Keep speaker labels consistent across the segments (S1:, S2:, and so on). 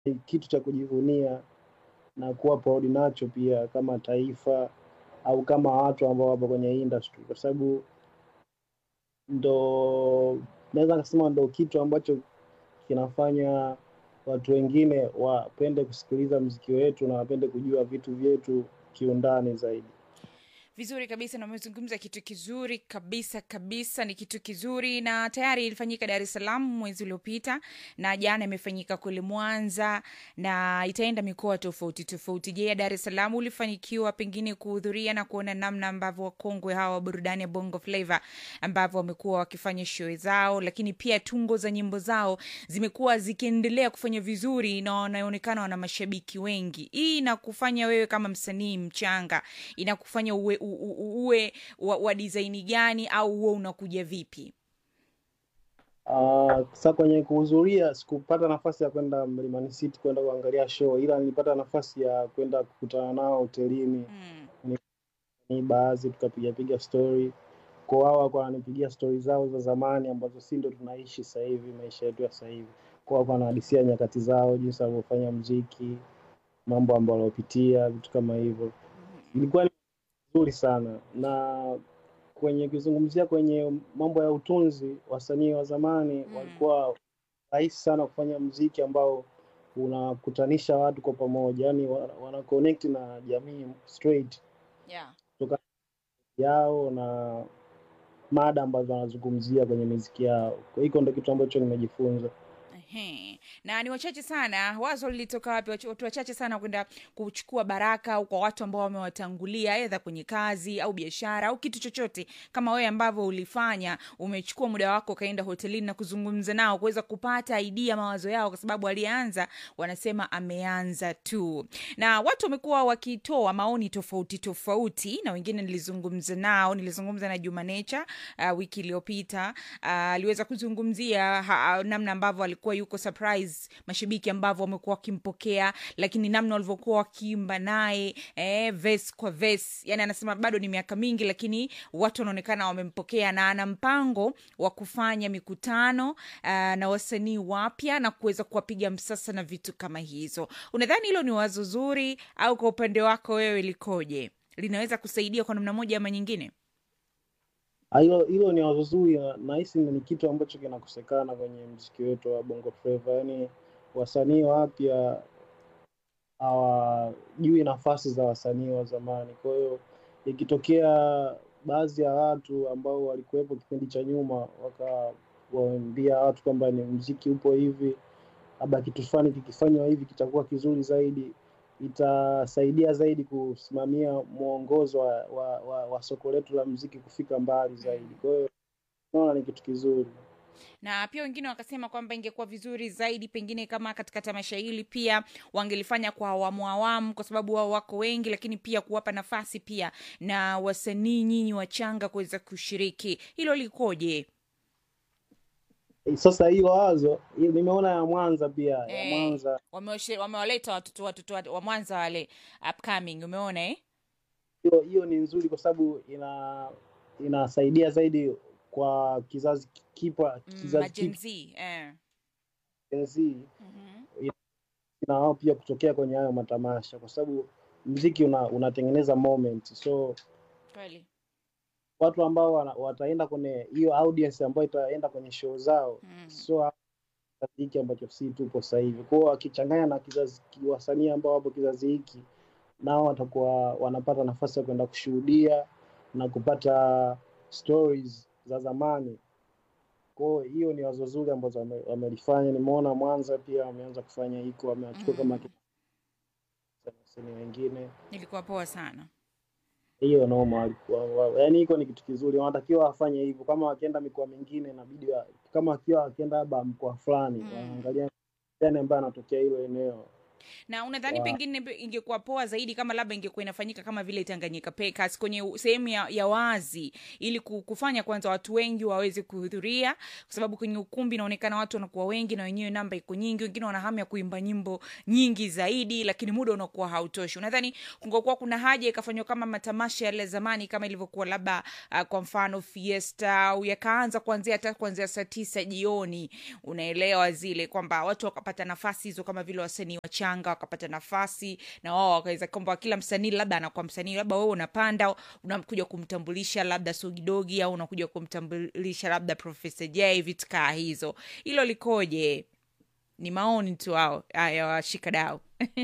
S1: ni kitu cha kujivunia na kuwa proud nacho pia kama taifa au kama watu ambao wapo kwenye industry, kwa sababu ndo naweza nikasema ndo kitu ambacho kinafanya watu wengine wapende kusikiliza mziki wetu na wapende kujua vitu vyetu kiundani zaidi.
S2: Vizuri kabisa, na umezungumza kitu kizuri kabisa kabisa, ni kitu kizuri, na tayari ilifanyika Dar es Salaam mwezi uliopita, na jana imefanyika kule Mwanza na itaenda mikoa tofauti tofauti. Je, ya Dar es Salaam ulifanikiwa pengine kuhudhuria na kuona namna ambavyo wakongwe hawa wa burudani ya Bongo Flava ambavyo wamekuwa wakifanya show zao, lakini pia tungo za nyimbo zao zimekuwa zikiendelea kufanya vizuri na wanaonekana wana mashabiki wengi. Hii inakufanya wewe kama msanii mchanga, inakufanya uwe, u- u- uwe wa, wa design gani au huo unakuja vipi?
S1: Uh, sasa kwenye kuhudhuria sikupata nafasi ya kwenda Mlimani City kwenda kuangalia show, ila nilipata nafasi ya kwenda kukutana nao hotelini,
S2: Mm.
S1: ni baadhi tukapiga piga story kwa wao walikuwa wananipigia stori zao za zamani ambazo si ndo tunaishi sasa hivi maisha yetu ya sasa hivi. Kwa walikuwa wanahadisia nyakati zao, jinsi walivyofanya mziki, mambo ambayo waliopitia, vitu kama hivyo. Ilikuwa ni nzuri sana, na kwenye kuzungumzia kwenye mambo ya utunzi, wasanii wa zamani
S2: Mm.
S1: walikuwa rahisi sana kufanya mziki ambao unakutanisha watu kwa pamoja, yani wana wana connect na jamii straight
S2: Yeah.
S1: kutoka yao na mada ambazo wanazungumzia kwenye miziki yao. Kwa hiyo ndo kitu ambacho nimejifunza.
S2: Ehe. na ni wachache sana wazo lilitoka wapi Wach- watu wachache sana kwenda kuchukua baraka au kwa watu ambao wamewatangulia edha kwenye kazi au biashara au kitu chochote kama wewe ambavyo ulifanya umechukua muda wako ukaenda hotelini na kuzungumza nao kuweza kupata idea mawazo yao kwa sababu alianza wanasema ameanza tu na watu wamekuwa wakitoa maoni tofauti tofauti na wengine nilizungumza nao nilizungumza na juma nature uh, wiki iliyopita uh, aliweza kuzungumzia ha, namna ambavyo alikuwa yuko surprise mashabiki ambavyo wamekuwa wakimpokea lakini namna walivyokuwa wakiimba naye eh, ves kwa ves yani anasema bado ni miaka mingi lakini watu wanaonekana wamempokea na ana mpango wa kufanya mikutano uh, na wasanii wapya na kuweza kuwapiga msasa na vitu kama hizo unadhani hilo ni wazo zuri au kwa upande wako wewe likoje linaweza kusaidia kwa namna moja ama nyingine
S1: Ah, Hilo hilo ni wazo zuri, na nahisi ni kitu ambacho kinakosekana kwenye mziki wetu wa Bongo Flava, yaani wasanii wapya hawajui nafasi za wasanii wa zamani. Kwa hiyo ikitokea baadhi ya watu ambao walikuwepo kipindi cha nyuma wakawaambia watu kwamba ni mziki upo hivi, labda kitu fulani kikifanywa hivi kitakuwa kizuri zaidi, itasaidia zaidi kusimamia mwongozo wa, wa, wa, wa soko letu la mziki kufika mbali zaidi. Kwa hiyo naona ni kitu kizuri.
S2: na pia wengine wakasema kwamba ingekuwa vizuri zaidi pengine kama katika tamasha hili pia wangelifanya kwa awamu awamu kwa sababu wao wako wengi lakini pia kuwapa nafasi pia na wasanii nyinyi wachanga kuweza kushiriki hilo likoje
S1: Sasa hiyo wazo hiyo nimeona ya Mwanza pia, ya
S2: Eh,
S1: Mwanza
S2: wamewashe- wamewaleta watoto watoto wa wa mwanza wale upcoming umeona eh?
S1: hiyo hiyo ni nzuri kwa sababu ina inasaidia zaidi kwa kizazi kipa
S2: mm,
S1: kizazi
S2: Gen
S1: kipya
S2: Z, eh.
S1: Gen Z,
S2: Mhm.
S1: na wao pia kutokea kwenye hayo matamasha, kwa sababu mziki una, unatengeneza moment, so
S2: kweli
S1: watu ambao wana, wataenda kwenye hiyo audience ambayo itaenda kwenye show zao
S2: mm.
S1: sio kizazi hiki ambacho si tupo sasa hivi. Kwa hiyo wakichanganya na kizazi wasanii ambao wapo kizazi hiki, nao watakuwa wanapata nafasi ya kwenda kushuhudia na kupata stories za zamani. Kwa hiyo hiyo ni wazo zuri ambazo wame- wamelifanya. Nimeona Mwanza pia wameanza kufanya hiko, wamewachukua kama
S2: Mm.
S1: wasanii wengine.
S2: ilikuwa poa sana
S1: Hiyo noma walikuwa, wa- yaani hiko ni kitu kizuri, wanatakiwa wafanye hivyo. Kama wakienda mikoa mingine, inabidi wa- kama wakiwa wakienda labda mkoa fulani,
S2: mm.
S1: waangalia gani ambaye anatokea hilo eneo
S2: na unadhani
S1: Wa-
S2: pengine pe- ingekuwa poa zaidi kama labda ingekuwa inafanyika kama vile tanganyika Packers kwenye u- sehemu ya, ya wazi ili ku- kufanya kwanza watu wengi waweze kuhudhuria kwa sababu kwenye ukumbi inaonekana watu wanakuwa wengi na wenyewe namba iko nyingi wengine wana hamu ya kuimba nyimbo nyingi zaidi lakini muda unakuwa hautoshi unadhani kungekuwa kuna haja ikafanywa kama matamasha yale ya zamani kama ilivyokuwa labda uh, kwa mfano fiesta au yakaanza kuanzia hata kuanzia saa tisa jioni unaelewa zile kwamba watu wakapata nafasi hizo kama vile wasanii wachanga wakapata nafasi na wao wakaweza kwamba kila msanii labda anakuwa msanii labda wewe unapanda unakuja kumtambulisha labda sogidogi au unakuja kumtambulisha labda profesa j vitu kaa hizo hilo likoje ni maoni tu ao ya washikadau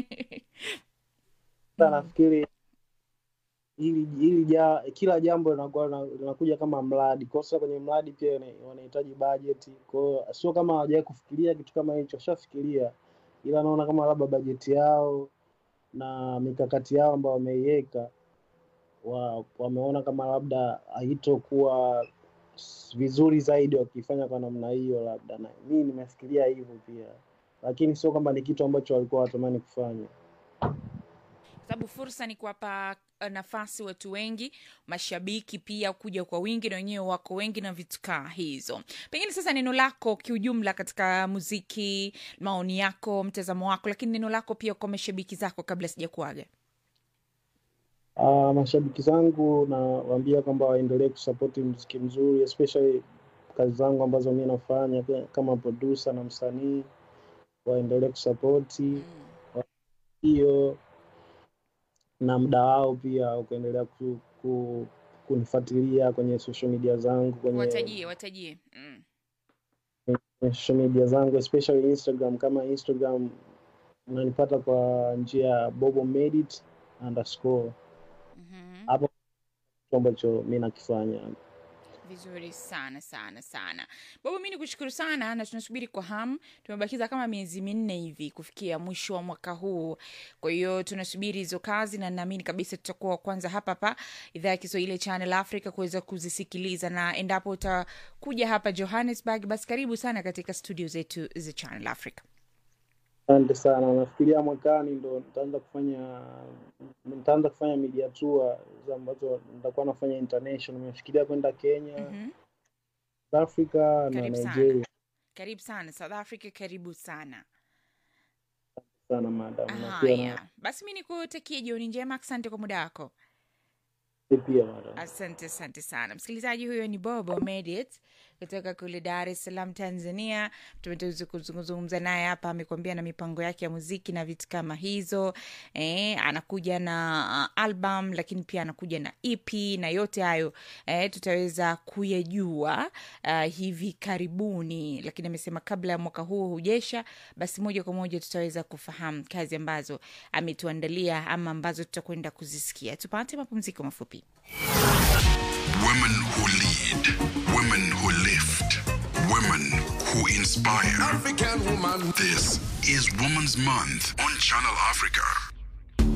S1: Sasa nafikiri hili hili ja, kila jambo linakuwa lina- linakuja kama mradi. Kwa sasa kwenye mradi pia ina- wanahitaji bajeti. Kwa hiyo sio kama hawajawahi kufikiria kitu kama hicho, washafikiria, ila naona kama labda bajeti yao na mikakati yao ambayo wameiweka wa, wameona kama labda haitokuwa s- vizuri zaidi wakifanya kwa namna hiyo, labda na mimi nimefikiria hivyo pia, lakini sio kwamba ni kitu ambacho walikuwa watamani kufanya.
S2: sababu fursa ni kuwapa uh, nafasi watu wengi mashabiki pia kuja kwa wingi na wenyewe wako wengi na vitu kaa hizo pengine sasa neno lako kiujumla katika muziki maoni yako mtazamo wako lakini neno lako pia kwa mashabiki zako kabla sijakuaga
S1: Uh, mashabiki zangu nawaambia kwamba waendelee kusapoti mziki mzuri especially kazi zangu ambazo mi nafanya pia kama producer na msanii, waendelee kusapoti hiyo na muda wao pia wa kuendelea ku, ku, kunifuatilia kwenye social media zangu kwenye,
S2: watajie watajie mm.
S1: kwenye social media zangu especially Instagram. Kama Instagram unanipata kwa njia ya Bobo Made It underscore,
S2: mm-hmm.
S1: hapo kitu ambacho mi nakifanya.
S2: vizuri sana sana sana baba mi ni kushukuru sana na tunasubiri kwa hamu tumebakiza kama miezi minne hivi kufikia mwisho wa mwaka huu kwa hiyo tunasubiri hizo kazi na naamini kabisa tutakuwa wa kwanza hapa hapa idhaa ya kiswahili ya channel africa kuweza kuzisikiliza na endapo utakuja hapa johannesburg basi karibu sana katika studio zetu za channel africa
S1: Asante sana. Nafikiria mwakani ndo nitaanza kufanya nitaanza kufanya media tour za ambazo nitakuwa nafanya international. Nimefikiria kwenda Kenya,
S2: mm-hmm.
S1: South Africa na
S2: karibu sana
S1: Nigeria.
S2: karibu sana south africa karibu sana
S1: Sana madam, na pia na
S2: haya basi mi nikutakie jioni njema asante kwa muda wako
S1: pia madam.
S2: asante asante sana msikilizaji huyo ni bobo medit kutoka kule dar es salaam tanzania tumeweza kuzungumza naye hapa amekuambia na mipango yake ya muziki na vitu kama hizo eh, anakuja na uh, album lakini pia anakuja na ep na yote hayo eh, tutaweza kuyajua uh, hivi karibuni lakini amesema kabla ya mwaka huo hujesha basi moja kwa moja tutaweza kufahamu kazi ambazo ametuandalia ama ambazo tutakwenda kuzisikia tupate mapumziko mafupi
S3: Women who lead, women who lift, women who inspire.
S4: African woman.
S3: This is Women's Month on Channel Africa.